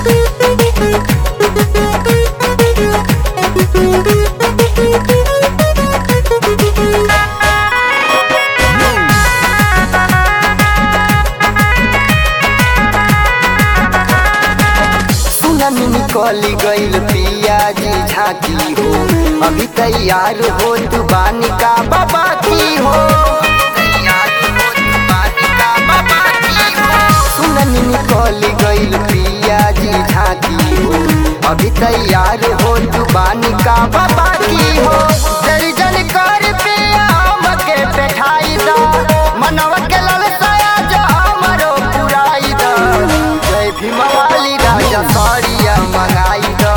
सुननी निकल गईल पियाजी झांकी हो अभी तैयार हो तू बानी का बाबा की हो तैयार हो तू बानी का बाबा की हो सुननी निकल गईल पियाजी झांकी हो अभी तैयार हो तू बानी का बाबा की हो दर्जन कर पिया मके बैठाई दा मनवा के ललसाया जा हमरो पुराई दा जय भीम वाली राजा साड़िया मंगाई दा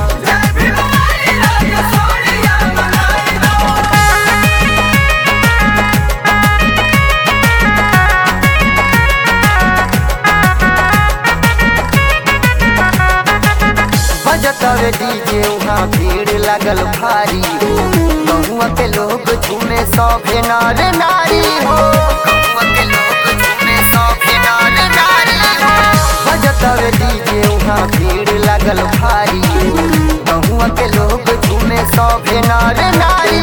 बजतवे डीजे वहाँ भीड़ लगल भारी हो गहुआ के लोग झूमे सभे नर नारी हो गहुआ के लोग झूमे सभे नर नारी हो बजतवे डीजे वहाँ भीड़ लगल भारी हो गहुआ के लोग झूमे सभे नर नारी